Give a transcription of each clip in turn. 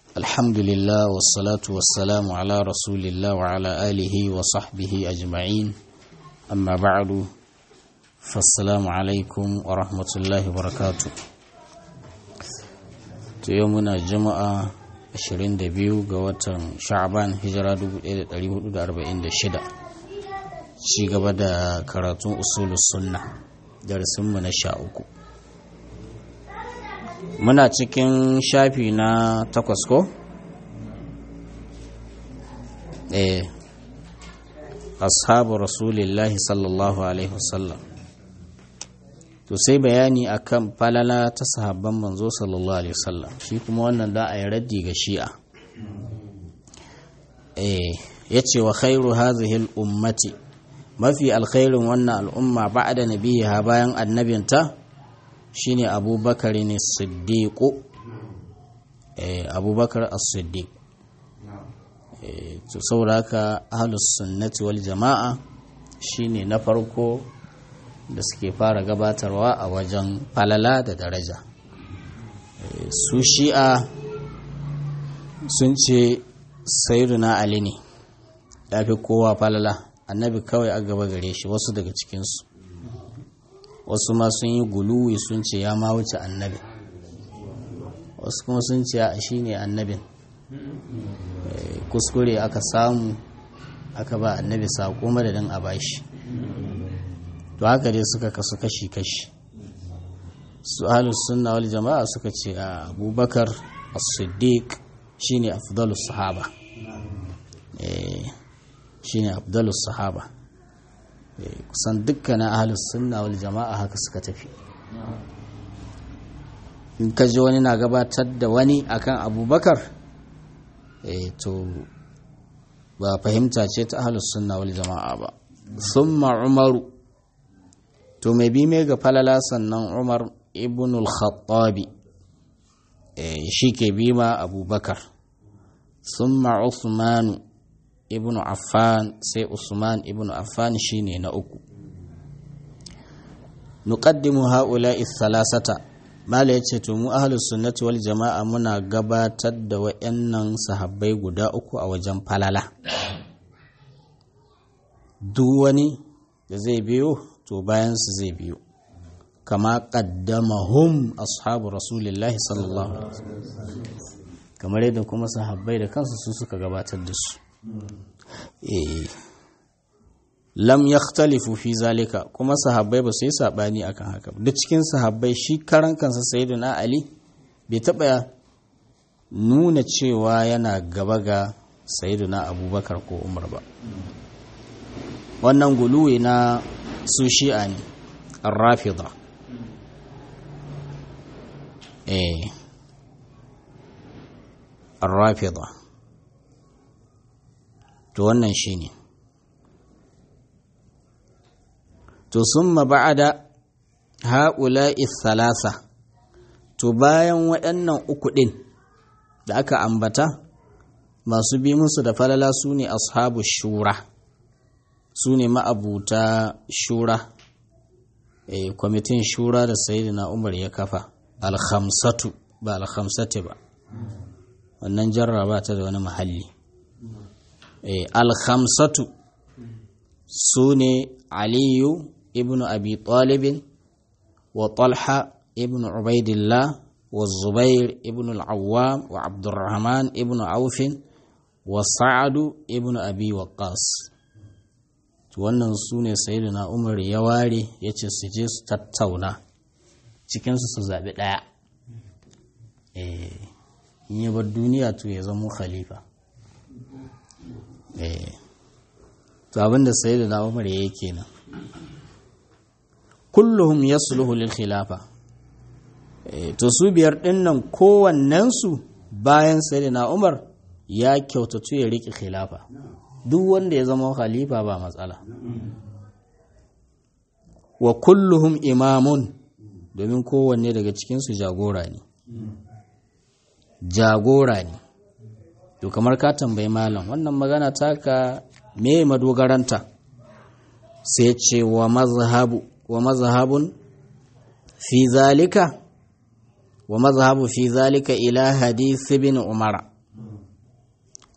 الحمد لله والصلاة والسلام على رسول الله وعلى آله وصحبه أجمعين أما بعد فالسلام عليكم ورحمة الله وبركاته يومنا جمعة 22 ga watan sha'ban hijira 1446 ci gaba da karatun usulus sunna darasinmu na sha uku muna cikin shafi na takwas ko? eh ashabu rasulillahi sallallahu alaihi wasallam to sai bayani akan falala ta sahabban manzo sallallahu alaihi wasallam shi kuma wannan da a yi raddi ga shi'a eh yace wa khairu hadhihi al-ummati mafi alkhairin wannan al'umma ba'da nabiha bayan annabinta shine abubakar ne siddiqu eh abubakar as-siddiq eh to saboda haka ahlus sunnati wal jama'a shine na farko da suke fara gabatarwa a wajen falala da daraja su shi'a sun ce sayyiduna ali ne ya fi kowa falala annabi kawai a gaba gare shi wasu daga cikinsu wasu ma sun yi guluwi sun ce ya ma wuce annabi wasu kuma sun ce a shi ne annabin kuskure aka samu aka ba annabi saƙo madadin a bashi to haka dai suka kasu kashi-kashi su ahalus sunna wal jama'a suka ce a abubakar as-siddiq shine afdalus sahaba eh shine afdalus sahaba kusan dukkanin ahalus sunna wal jama'a haka suka tafi in ka ji wani na gabatar da wani akan abubakar eh to ba fahimta ce ta ahalus sunna wal jama'a ba summa umaru to mai bi mai ga falala sannan umar ibn al-khattabi shi ke bi ma abubakar summa usmanu ibn affan sai usman ibn affan shine na uku nuqaddimu haula'i salasata mala yace to mu ahlus sunnati wal jama'a muna gabatar da wayannan sahabbai guda uku a wajen falala duk wani da zai biyo to bayansu zai biyo kama qaddamahum ashabu rasulillahi sallallahu alaihi wasallam kamar yadda kuma sahabbai da kansu su suka gabatar da su eh lam yakhtalifu fi zalika kuma sahabbai ba su yi sabani akan haka duk cikin sahabbai shi karan kansa sayyidina ali bai taba nuna cewa yana gaba ga sayyidina abubakar ko umar ba wannan guluwi na su shi'a ne arrafida eh arrafida to wannan shi ne to sun ba'ada haƙula'i thalasa to bayan waɗannan uku ɗin da aka ambata masu bi musu da falala su ne ashabu shura su ne ma'abuta shura e, kwamitin shura da sayidina umar ya kafa alhamsatu ba alhamsati ba wannan jarraba ta da wani mahalli e, alhamsatu su ne aliyu ibn abi talibin wa talha ibn ubaidillah wa zubair ibn al'awwam wa abdurrahman ibn aufin wa sa'adu ibn abi waqqas wannan su ne na umar ya ware ya ce su je su tattauna cikinsu su zaɓi ɗaya in yi bar duniya to ya zama khalifa to abinda na umar ya yi kenan kulluhum yasluhu lil khilafa to su biyar ɗinnan kowannensu bayan na umar ya kyautatu ya riƙe khilafa duk wanda ya zama khalifa ba matsala wa kulluhum imamun domin kowanne daga cikinsu jagora ne jagora ne to kamar ka tambayi malam wannan magana taka me madogaranta sai ce wa mazhabu wa mazhabun fi zalika wa mazhabu fi zalika ila hadith ibn umar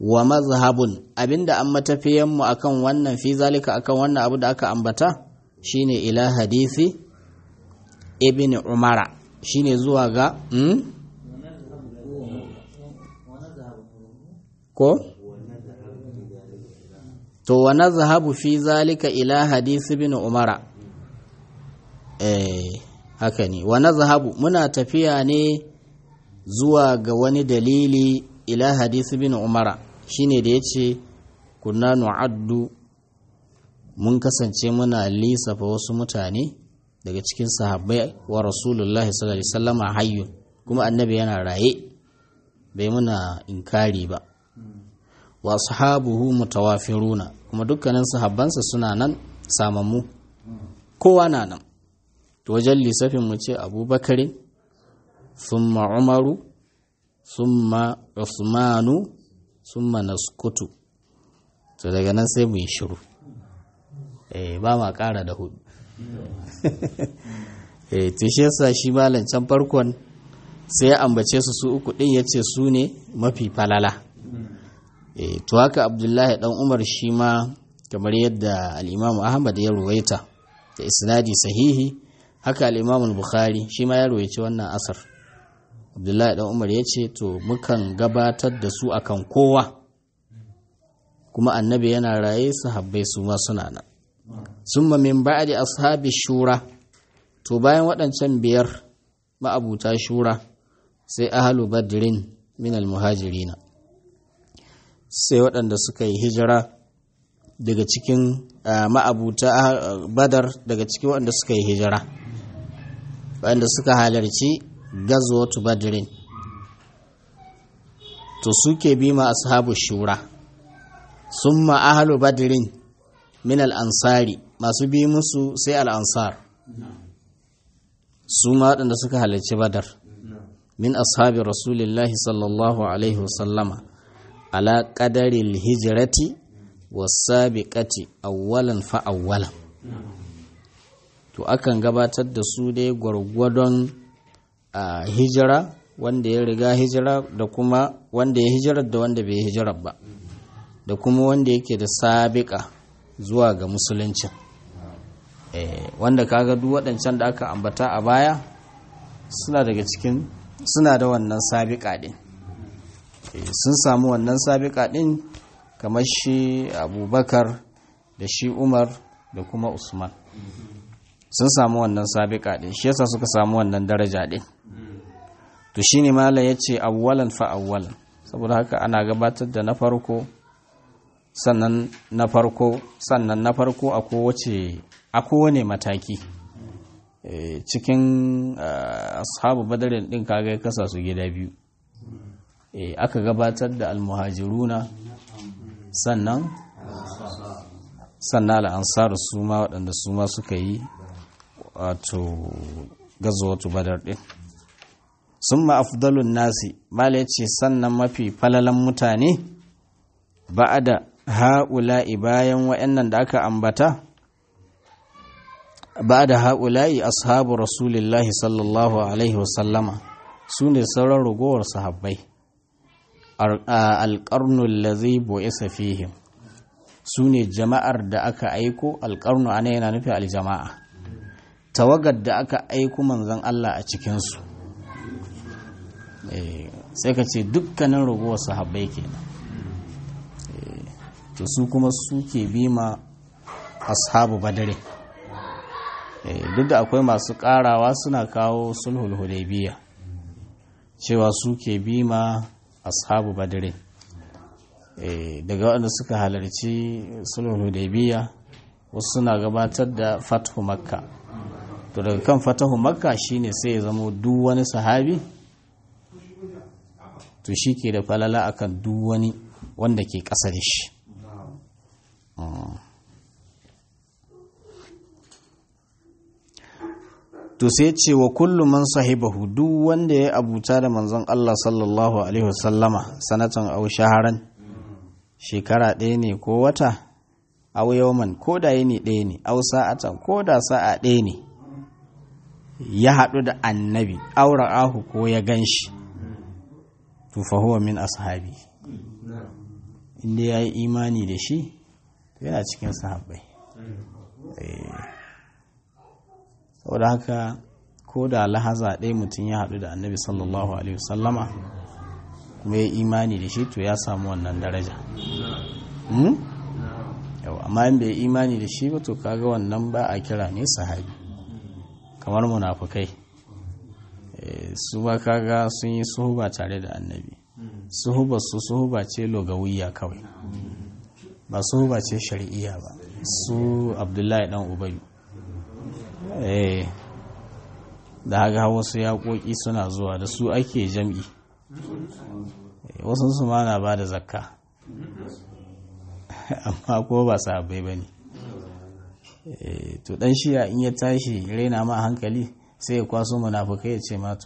wa mazhabun abinda an matafiyan mu akan wannan fi zalika akan wannan abu da aka ambata shine ila hadisi ibn umara shine zuwa ga hmm? ko to wa nazhabu fi zalika ila hadisi ibn umara eh haka ne wa nazhabu muna tafiya ne zuwa ga wani dalili ila hadisi ibn umara shine da yace kunna nu'addu mun kasance muna lisafa wasu mutane daga cikin sahabbai wa rasulullahi sallallahu alaihi wasallama hayyun kuma annabi yana raye bai muna inkari ba wa sahabuhu mutawafiruna kuma dukkanin sahabbansa suna nan samammu kowa na nan to wajen lissafin mu ce abubakarin summa umaru summa usmanu summa naskutu to daga nan sai mu yi shiru eh ba ma ƙara da hudu eh to shi yasa shi malam can farkon sai ya ambace su su uku din yace su ne mafi falala eh to haka abdullahi dan umar shi ma kamar yadda al-imam ahmad ya ruwaita da isnadi sahihi haka al-imam bukhari shi ma ya ruwaici wannan asar abdullahi dan umar ya ce to mukan gabatar da su akan kowa kuma annabi yana raye sahabbai su ma suna nan summa min ba'di ashabi shura to bayan waɗancan biyar ma'abuta shura sai ahlu badrin min almuhajirina sai waɗanda suka yi hijira daga cikin ma'abuta badar daga cikin waɗanda suka yi hijira waɗanda suka halarci gazwatu badrin to suke bi ma ashabu shura summa ahlu badrin min al-ansari masu bi musu sai al-ansar su ma waɗanda suka halarci badar min ashabi rasulillahi sallallahu alaihi wasallama ala qadaril hijrati was-sabiqati awwalan fa awwalan to akan gabatar da su dai gwargwadon a hijira wanda ya riga hijira da kuma wanda ya hijirar da wanda bai hijirar ba da kuma wanda yake da sabiƙa zuwa ga musulunci wanda kaga duk waɗancan da aka ambata a baya suna daga cikin suna da wannan sabiƙa ɗin sun samu wannan sabiƙa ɗin kamar shi abubakar da shi umar da kuma usman sun samu wannan sabiƙa ɗin shi yasa suka samu wannan daraja ɗin to shi ne malam ya ce awwalan fa awwalan saboda haka ana gabatar da na farko sannan na farko sannan na farko a kowace a kowane mataki cikin ashabu badarin ɗin kaga ya kasa su gida biyu aka gabatar da almuhajiruna sannan sannan al'ansar su ma waɗanda su ma suka yi wato gazawatu badar ɗin sun afdalun nasi mala ya ce sannan mafi falalan mutane ba da ha'ula'i bayan wa'yannan da aka ambata ba da ha'ula'i ashabu rasulillahi sallallahu alaihi wasallama su ne sauran ragowar sahabbai alƙarnun lazai bo'isa fihim su ne jama'ar da aka aiko alƙarnu ana yana nufi aljama'a tawagar da aka aiko manzan Allah a cikinsu sai ka ce dukkanin ragowar sahabbai kenan to su kuma suke bima ashabu badare duk da akwai masu karawa suna kawo sulhul hudaybiya cewa suke bima ashabu badare daga waɗanda suka halarci sulhul hudaybiya wasu suna gabatar da fathu makka to daga kan fatahu makka shine sai ya zama duk wani sahabi to shi ke da falala akan duk wani wanda ke ƙasa da shi to sai ce wa kullum man sahibahu duk wanda ya abuta da manzon Allah sallallahu alaihi wasallama sanatan au shaharan shekara ɗaya ne ko wata au yawman ko da yini ɗaya ne au sa'atan ko da sa'a ɗaya ne ya haɗu da annabi aura ahu ko ya gan shi to fa huwa min ashabi inda ya yi imani da shi yana cikin sahabbai saboda haka ko da lahaza ɗaya mutum ya haɗu da annabi sallallahu alaihi wasallama kuma ya imani da shi to ya samu wannan daraja yau amma in bai imani da shi ba to kaga wannan ba a kira ne sahabi kamar munafukai su ba kaga sun yi suhuba tare da annabi suhuba su suhuba ce logawiya kawai ba suhuba ce shari'iyya ba su abdullahi dan ubayu da haka wasu yaƙoƙi suna zuwa da su ake jam'i wasu su ma na ba da zakka amma ko ba sahabbai ba ne to dan shiya in ya tashi raina ma hankali sai ya kwaso munafukai ya ce matu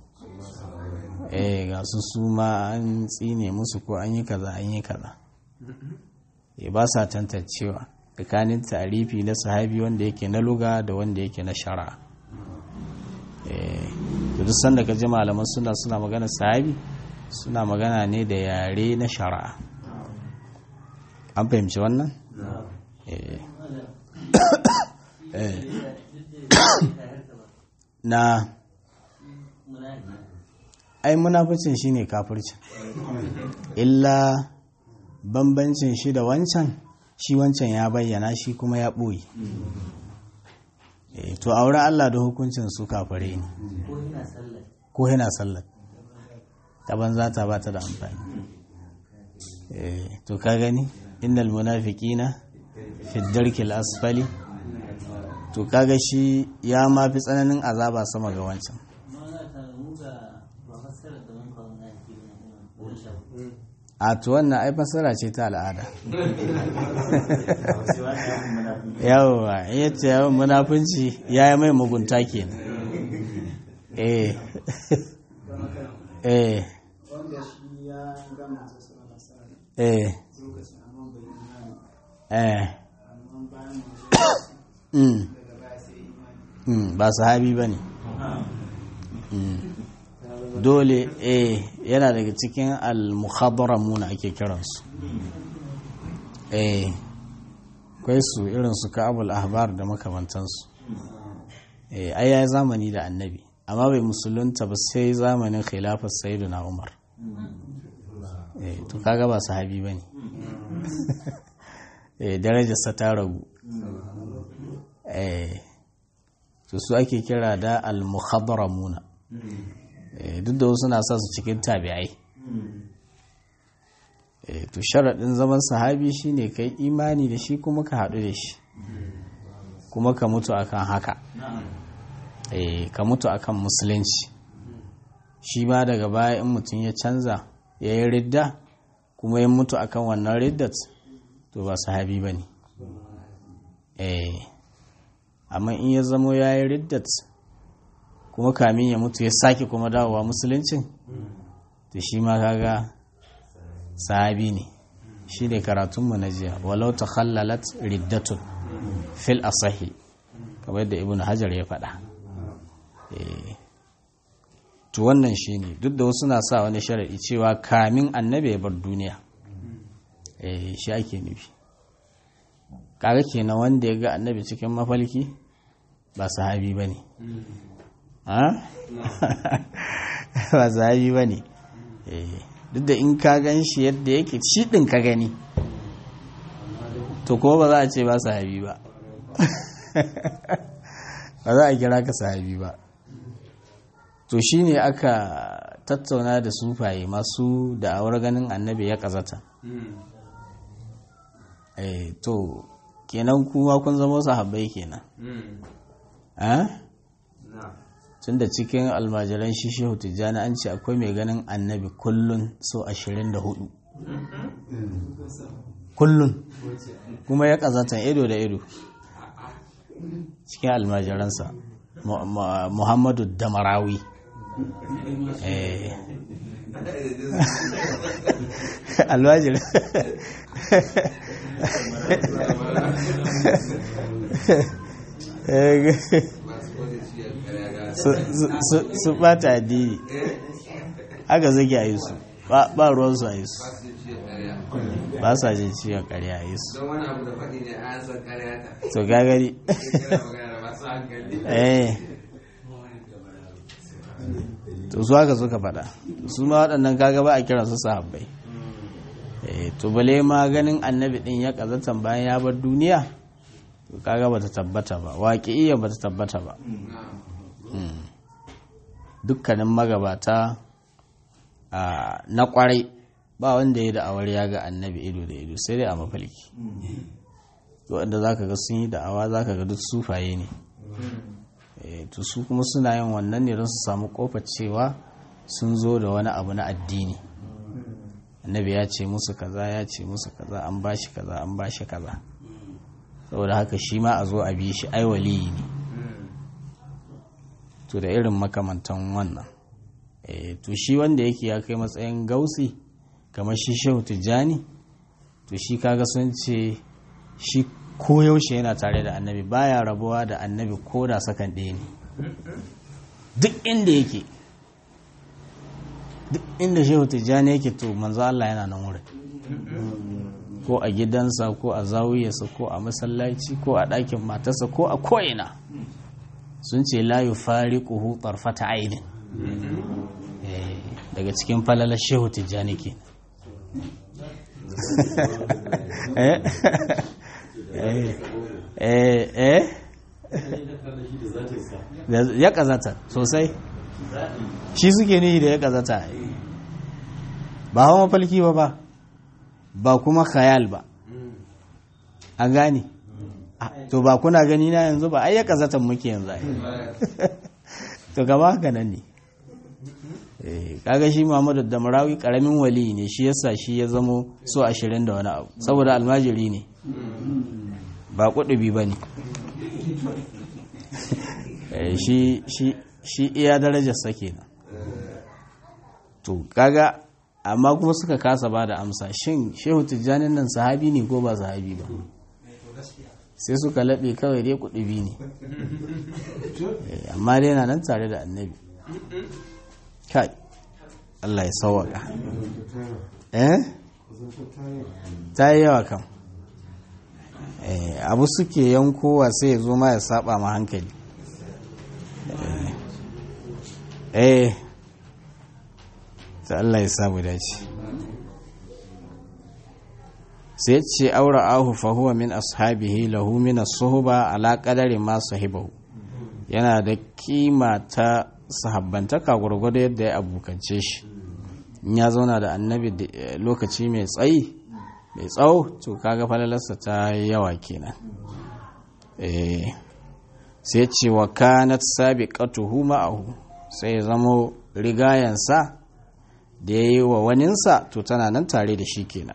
eh ga su su ma an tsine musu ko an yi kaza an yi kaza e ba sa tantancewa tsakanin tarifi na sahabi wanda yake na luga da wanda yake na shara to duk sanda ka ji malaman suna suna magana sahabi suna magana ne da yare na shari'a an fahimci wannan? na ai munaficin shi ne kafircin illa bambancin shi da wancan shi wancan ya bayyana shi kuma ya ɓoye to a wurin Allah da hukuncin su kafare ne ko yana sallar ta banza ta ba ta da amfani to ka gani innal munafiqina fi darkil asfali to kaga shi ya ma fi tsananin azaba sama ga wancan a to wannan ai fasara ce ta al'ada yawwa yace yawan munafunci ya yi mai mugunta kenan eh eh eh eh ba sahabi ba ne dole eh yana daga cikin al-mukhadramuna ake kiransu eh kai su irin su ka'abul ahbar da makamantansu eh ai yayi zamani da annabi amma bai musulunta ba sai zamanin khilafar sayyidina umar eh to kaga ba sahabi bane eh darajarsa ta ragu eh to su ake kira da al-mukhadramuna duk da wasu na sa su cikin tabi'ai to sharaɗin zaman sahabi shine kai imani da shi kuma ka haɗu da shi kuma ka mutu akan haka ka mutu akan musulunci shi ma daga baya in mutum ya canza ya yi ridda kuma ya mutu akan wannan riddat to ba sahabi ba ne amma in ya zamo ya yi riddat kuma kamin ya mutu ya sake kuma dawowa musuluncin to shi ma kaga sahabi ne shi ne karatunmu na jiya walau ta khallalat riddatun fil asahi kamar da ibn hajar ya faɗa to wannan shi ne duk da wasu na sa wani sharaɗi cewa kamin annabi ya bar duniya shi ake nufi kaga kenan wanda ya ga annabi cikin mafalki ba sahabi ba ne ba sahabi ba ne duk da in ka gan shi yadda yake shi ɗin ka gani to ko ba za a ce ba sahabi ba ba za a kira ka sahabi ba to shi ne aka tattauna da sufaye masu da'awar ganin annabi ya ƙazata to kenan kuma kun zama sahabbai kenan tun da cikin almajiran shi shehu tijjani an ce akwai mai ganin annabi kullun so ashirin da hudu kullun kuma ya kazatan ido da ido cikin almajiransa muhammadu damarawi almajiran su bata addini aka zage a yi su ba ruwansu a yi su ba sa jin ciwon karya a yi su don wani abu da faɗi ne a san karya ta to gagari kira magana da masu hankali eh to su haka suka faɗa su ma waɗannan kaga ba a kira su sahabbai eh to bale ma ganin annabi din ya kazatan bayan ya bar duniya to kaga bata tabbata ba waƙi'iyya bata tabbata ba Mm. dukkanin magabata a na kwarai ba wanda ya da'awar ya ga annabi ido da ido sai dai a mafalki wanda za ka ga sun yi da'awa za ka ga duk sufaye ne Eh, to su kuma suna yin wannan ne don su samu kofar cewa sun zo da wani abu na addini annabi ya ce musu kaza ya ce musu kaza an ba shi kaza an ba shi kaza saboda haka shi ma a zo a bi shi ai waliyi ne to da irin makamantan wannan Eh, to shi wanda yake ya kai matsayin gausi kamar shi shehu tijjani to shi kaga sun ce shi koyaushe yana tare da annabi baya rabuwa da annabi ko da sakan ɗaya ne duk inda yake duk inda shehu tijjani yake to manzo Allah yana nan wurin ko a gidansa ko a zawiyarsa ko a masallaci ko a ɗakin matarsa ko a ko'ina sun ce la yufariquhu tarfata ainin Eh, daga cikin falalar shehu tijjani ke eh eh eh eh ya kazata sosai shi suke nihi da ya kazata ba hawa mafalki ba ba ba kuma khayal ba an gane Ah, to ba kuna gani na yanzu ba ai ya kazatan muke yanzu ai to gaba haka nan ne Eh, kaga shi Muhammadu da Marawi karamin wali ne shi yasa shi ya zamo so ashirin da wani abu saboda almajiri ne ba kudubi ba ne Eh, shi shi shi iya darajar sa kenan to kaga amma kuma suka kasa ba da amsa shin shehu tijjanin nan sahabi ne ko ba sahabi ba sai suka laɓe kawai dai kudubi ne Eh, amma dai na nan tare da annabi kai Allah ya sauwaka eh ta yi yawa kam eh abu suke yankowa sai ya zo ma ya saba ma hankali eh eh ta Allah ya samu dace sai ce aura ahu fa huwa min ashabihi lahu min as-suhba ala qadari ma sahibahu yana da kima ta sahabbantaka gwargwado yadda ya abokance shi in ya zauna da annabi da- eh, lokaci mai tsayi mai tsawo to kaga falalarsa ta yi yawa kenan eh sai ce wa kanat sabiqatuhu ma'ahu sai ya zamo rigayansa da ya yi wa waninsa to tana nan tare da shi kenan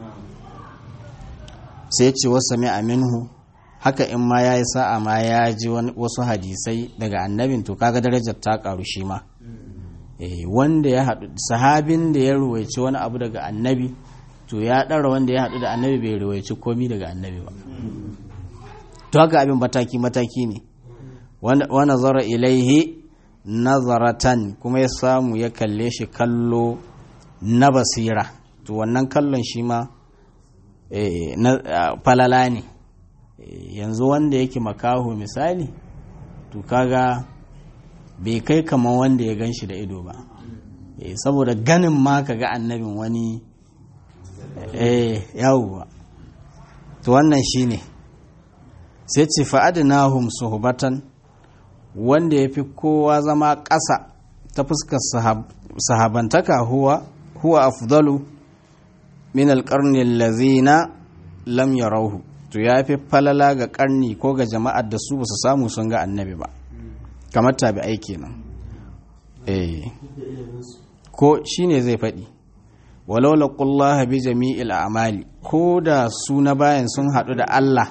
sai ce wasu mai aminhu haka in ma ya yi sa'a ma ya ji wani- wasu hadisai daga annabin to kaga darajar ta karu shi ma Eh, wanda ya haɗu sahabin da ya ruwaici wani abu daga annabi to ya ɗara wanda ya haɗu da annabi bai ruwaici komi daga annabi ba to haka abin mataki-mataki ne wa nazara ilaihi nazaratan kuma ya samu ya kalle shi kallo na basira to wannan kallon shi ma eh, na ah, falala ne Eh, yanzu wanda yake makaho misali to kaga bai kai kamar wanda ya gan shi da ido ba Eh, saboda ganin ma ka ga annabin wani eh yawwa to wannan shine sai ce fa'adnahum suhbatan wanda ya fi kowa zama ƙasa ta fuskar sahab- sahabantaka huwa huwa afdalu min alƙarni lazina lam yarauhu to ya fi falala ga ƙarni ko ga jama'ar da su ba su samu sun ga annabi ba kamar tabi'ai kenan eh ko shine zai faɗi walau laqullaha bi jami'il a'mali ko da su na bayan sun haɗu da Allah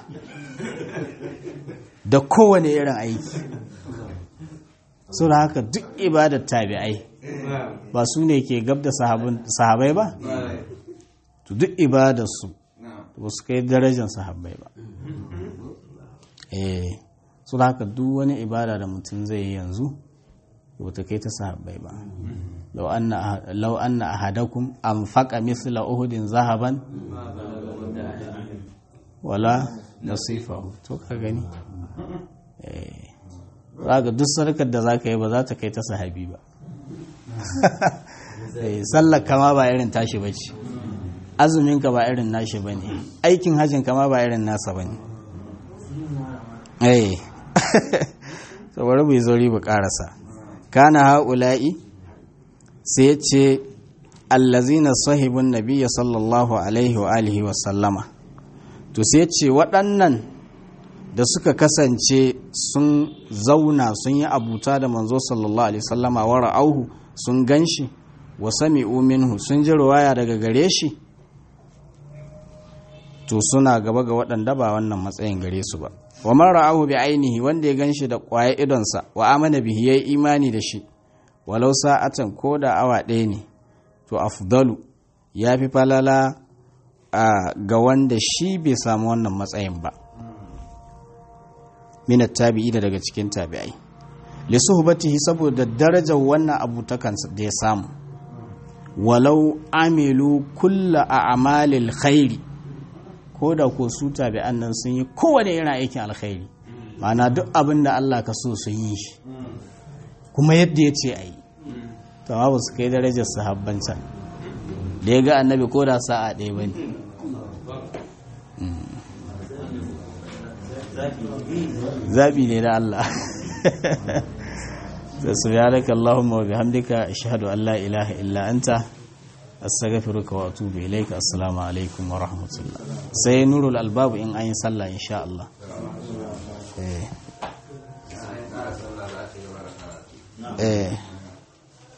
da kowane irin aiki so da haka duk ibadar tabi'ai ba su ne ke gab da sahabun- sahabai ba to duk ibadarsu ba su kai darajar sahabbai ba eh so da haka duk wani ibada da mutum zai yi yanzu ba ta kai ta sahabbai ba law anna law anna ahadakum anfaqa mithla uhudin zahaban wala nasifahu to ka gani eh zaka duk sarkar da zaka yi ba za ta kai ta sahabi ba eh sallar kama ba irin tashi bace azumin ka ba irin nashi bane aikin hajjin kama ba irin nasa bane eh saboda bai zo riba karasa kana haula'i sai ya ce allazina sahibun nabiyya sallallahu alaihi wa alihi wa sallama to sai ya ce waɗannan da suka kasance sun zauna sun yi abuta da manzo sallallahu alaihi sallama wa ra'auhu sun ganshi wa sami'u minhu sun ji ruwaya daga gare shi to suna gaba ga waɗanda ba wannan matsayin gare su ba wa man ra'ahu bi ainihi wanda ya ganshi da ƙwaye idonsa wa amana bihi yayi imani da shi walau sa'atan ko da awa ɗaya ne to afdalu ya fi falala ga wanda shi bai samu wannan matsayin ba minat tabi'i da daga cikin tabi'ai li suhbatihi saboda darajar wannan abu ta kansa da ya samu walau amilu kulla a'malil khairi ko da ko su tabi'an nan sun yi kowane irin aikin alkhairi ma'ana duk abin da Allah ka so sun yi shi kuma yadda ya ce a yi to ba su kai darajar sahabban can da ya ga annabi ko da sa'a ɗaya ba ne zaɓi ne da Allah da su ya raka Allahumma wa bihamdika ashhadu an la ilaha illa anta astaghfiruka wa atubu ilaika assalamu alaikum wa rahmatullah sai nurul albabu in an yi sallah insha Allah eh eh